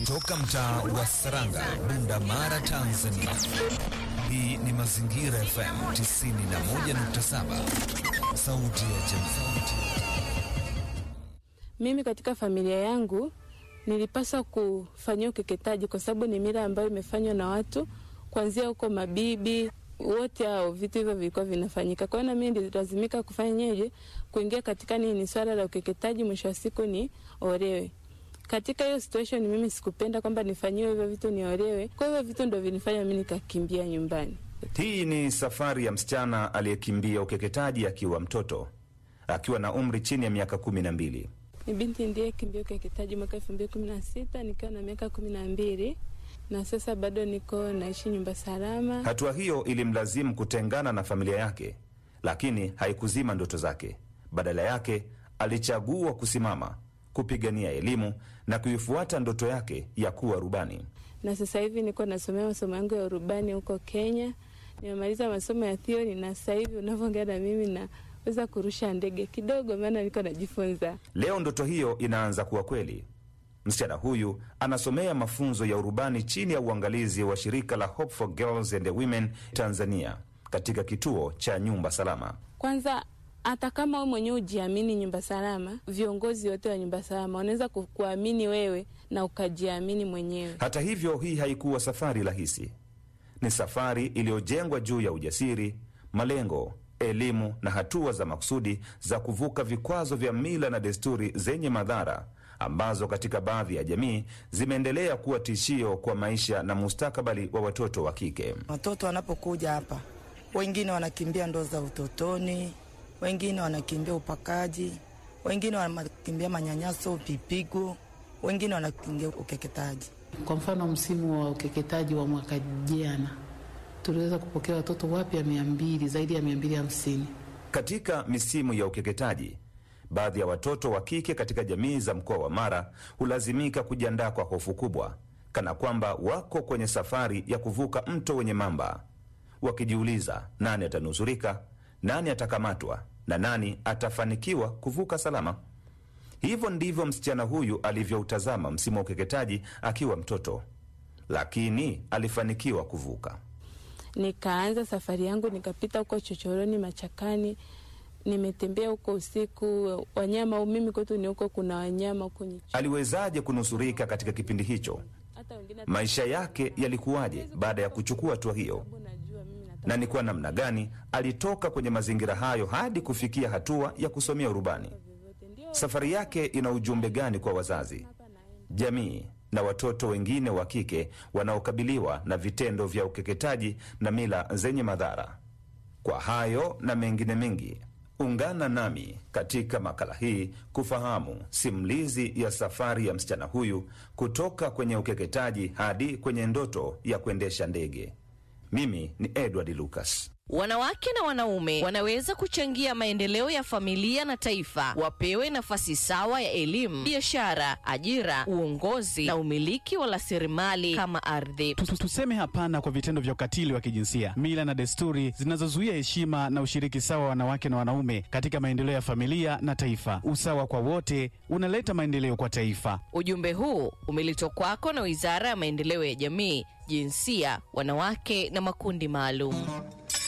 Toka mtaa wa Saranga, Bunda Mara, Tanzania. Hii ni Mazingira FM 91.7, sauti ya jamii. Mimi katika familia yangu nilipaswa kufanyia ukeketaji kwa sababu ni mila ambayo imefanywa na watu kuanzia huko mabibi wote hao, vitu hivyo vilikuwa vinafanyika. Kwa hiyo na mimi nililazimika kufanyaje, kuingia katika nini, swala la ukeketaji, mwisho wa siku ni olewe. Katika hiyo situation mimi sikupenda kwamba nifanyiwe hivyo vitu niolewe. Kwa hivyo vitu ndo vinifanya mimi nikakimbia nyumbani. Hii ni safari ya msichana aliyekimbia ukeketaji akiwa mtoto, akiwa na umri chini ya miaka kumi na mbili. Ni binti ndiye kimbia ukeketaji mwaka elfu mbili kumi na sita nikiwa na miaka kumi na mbili na sasa bado niko naishi nyumba salama. Hatua hiyo ilimlazimu kutengana na familia yake, lakini haikuzima ndoto zake. Badala yake alichagua kusimama, kupigania elimu na kuifuata ndoto yake ya kuwa rubani. Na sasa hivi niko nasomea masomo yangu ya urubani huko Kenya. Nimemaliza masomo ya theory na sasa hivi unavyoongea na mimi naweza kurusha ndege kidogo, maana niko najifunza. Leo ndoto hiyo inaanza kuwa kweli. Msichana huyu anasomea mafunzo ya urubani chini ya uangalizi wa shirika la Hope for Girls and Women Tanzania katika kituo cha nyumba salama. Kwanza hata kama wewe mwenyewe ujiamini nyumba salama, viongozi wote wa nyumba salama wanaweza ku- kuamini wewe na ukajiamini mwenyewe. Hata hivyo, hii haikuwa safari rahisi. Ni safari iliyojengwa juu ya ujasiri, malengo, elimu na hatua za makusudi za kuvuka vikwazo vya mila na desturi zenye madhara ambazo katika baadhi ya jamii zimeendelea kuwa tishio kwa maisha na mustakabali wa watoto wa kike. Watoto wanapokuja hapa, wengine wanakimbia ndoa za utotoni, wengine wanakimbia upakaji, wengine wanakimbia manyanyaso, vipigo, wengine wanakimbia ukeketaji. Kwa mfano msimu wa ukeketaji wa mwaka jana tuliweza kupokea watoto wapya mia mbili zaidi ya mia mbili hamsini. Katika misimu ya ukeketaji, baadhi ya watoto wa kike katika jamii za mkoa wa Mara hulazimika kujiandaa kwa hofu kubwa, kana kwamba wako kwenye safari ya kuvuka mto wenye mamba, wakijiuliza nani atanusurika, nani atakamatwa na nani atafanikiwa kuvuka salama. Hivyo ndivyo msichana huyu alivyoutazama msimu wa ukeketaji akiwa mtoto, lakini alifanikiwa kuvuka. Nikaanza safari yangu, nikapita huko chochoroni, machakani, nimetembea huko usiku, wanyama. Mimi kwetu ni huko, kuna wanyama huko Nyicho. Aliwezaje kunusurika katika kipindi hicho? Hata wengine Maisha yake yalikuwaje baada ya kuchukua hatua hiyo, najua mimi nataka na ni kwa namna gani alitoka kwenye mazingira hayo hadi kufikia hatua ya kusomea urubani? Safari yake ina ujumbe gani kwa wazazi, jamii na watoto wengine wa kike wanaokabiliwa na vitendo vya ukeketaji na mila zenye madhara? Kwa hayo na mengine mengi, ungana nami katika makala hii kufahamu simulizi ya safari ya msichana huyu kutoka kwenye ukeketaji hadi kwenye ndoto ya kuendesha ndege. Mimi ni Edward Lucas. Wanawake na wanaume wanaweza kuchangia maendeleo ya familia na taifa. Wapewe nafasi sawa ya elimu, biashara, ajira, uongozi na umiliki wa rasilimali kama ardhi. Tu- Tuseme hapana kwa vitendo vya ukatili wa kijinsia, mila na desturi zinazozuia heshima na ushiriki sawa wa wanawake na wanaume katika maendeleo ya familia na taifa. Usawa kwa wote unaleta maendeleo kwa taifa. Ujumbe huu umeletwa kwako na Wizara ya Maendeleo ya Jamii, Jinsia, Wanawake na Makundi Maalum.